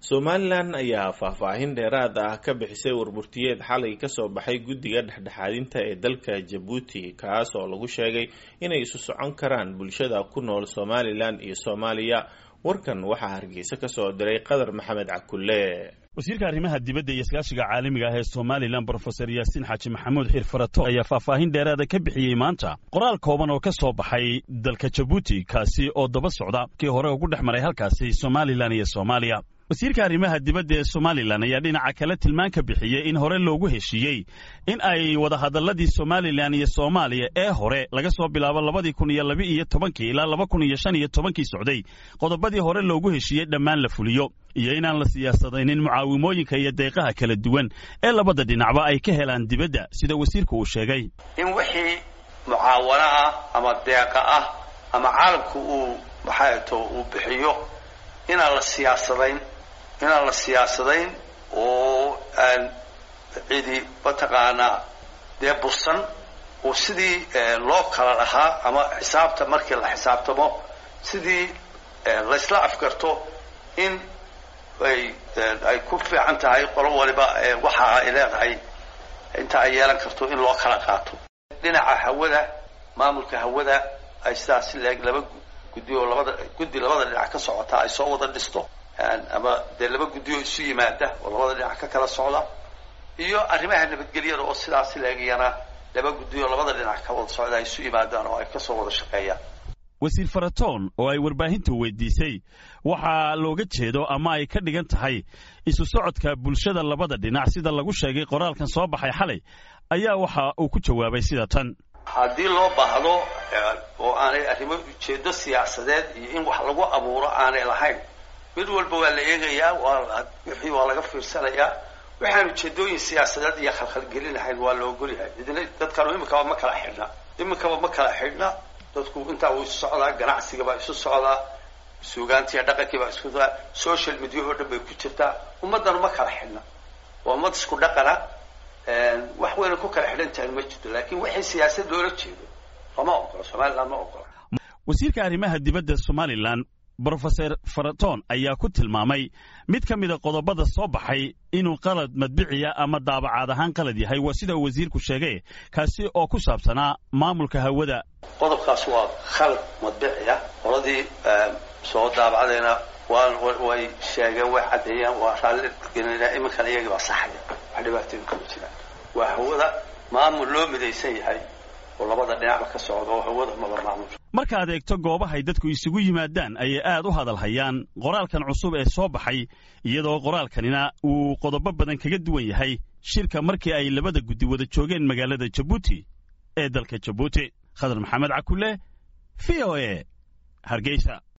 somalilan ayaa faahfaahin dheeraad ah ka bixisay warburtiyeed xalay kasoo baxay guddiga dhexdhexaadinta ee dalka jabuuti kaas oo lagu sheegay inay isu socon karaan bulshada ku nool somalilan iyo soomaaliya warkan waxaa hargeysa kasoo diray qadar maxamed cakulle wasiirka arrimaha dibadda iyo iskaashiga caalamiga ah ee somalilan brofesor yaasiin xaaji maxamuud xiir farato ayaa faahfaahin dheeraada ka bixiyey maanta qoraal kooban oo ka soo baxay dalka jabuuti kaasi oo daba socda kii hore ugu dhex maray halkaasi somalilan iyo soomaaliya wasiirka arrimaha dibadda ee somalilan ayaa dhinaca kale tilmaan ka bixiyey in hore loogu heshiiyey in ay wadahadalladii somalilan iyo soomaaliya ee hore laga soo bilaabo labadii kun iyo laba iyo tobankii ilaa laba kun iyo shan iyo tobankii socday qodobadii hore loogu heshiiyey dhammaan la fuliyo iyo inaan la siyaasadaynin mucaawimooyinka iyo deeqaha kala duwan ee labada dhinacba ay ka helaan dibadda sida wasiirku uu sheegay in wixii mucaawano ah ama deeqa ah ama caalamku uu maxaato uu bixiyo inaan la siyaasadayn inaan la siyaasadayn oo aan cidi mataqaanaa dee bursan oo sidii loo kala lahaa ama xisaabta markii la xisaabtamo sidii laysla afgarto in ay ay ku fiican tahay qolo waliba waxa ay leedahay inta ay yeelan karto in loo kala qaato dhinaca hawada maamulka hawada ay sidaas leeg laba guddi oo labada guddi labada dhinac ka socota ay soo wada dhisto ama dee laba guddi oo isu yimaada oo labada dhinac ka kala socda iyo arrimaha nabadgelyada oo sidaas leegayana laba guddi oo labada dhinac ka wada socda ay isu yimaadaan oo ay kasoo wada shaqeeyaan wasiir faratoon oo ay warbaahintu weydiisay waxaa looga jeedo ama ay ka dhigan tahay isu socodka bulshada labada dhinac sida lagu sheegay qoraalkan soo baxay xalay ayaa waxa uu ku jawaabay sida tan haddii loo baahdo oo aanay arrimo ujeedo siyaasadeed iyo in wax lagu abuuro aanay lahayn mid walba waa la eegayaa waa wixii waa laga fiirsanayaa waxaan ujeedooyin siyaasadeed iyo khalkhalgelinahayn waa la ogolyahay idina dadkanu iminkaba ma kala xidhna iminkaba ma kala xidhna dadku intaa uu isu socdaa ganacsiga baa isu socdaa suugaantiiyo dhaqankii baa isku socdaa social media oo dhan bay ku jirtaa ummaddanu ma kala xidhna waa ummad isku dhaqana wax weyna ku kala xidhan tahay ma jirto laakiin wixii siyaasad loola jeedo lama ogola somaliland ma ogola wasiirka arrimaha dibadda somalilan brofeser faraton ayaa ku tilmaamay mid ka mida qodobada soo baxay inuu qalad madbiciya ama daabacaad ahaan qalad yahay waa sida uu wasiirku sheegay kaasi oo ku saabsanaa maamulka hawada qodobkaas waa khalad madbiciya qoladii soo daabacdayna way sheegeen way caddeeyeen waa raalli gelinaa iminkan iyagii baa saxaya wax dhibaatooyin kuma jiraan waa hawada maamul loo midaysan yahay oo labada dhinacba ka socda oo hawada maba maamul markaad eegto goobahay dadku isugu yimaadaan ayay aad u hadal hayaan qoraalkan cusub ee soo baxay iyadoo qoraalkanina uu qodobo badan kaga duwan yahay shirka markii ay labada guddi wada joogeen magaalada jabuuti ee dalka jabuuti khadar maxamed cakulle v o e hargeysa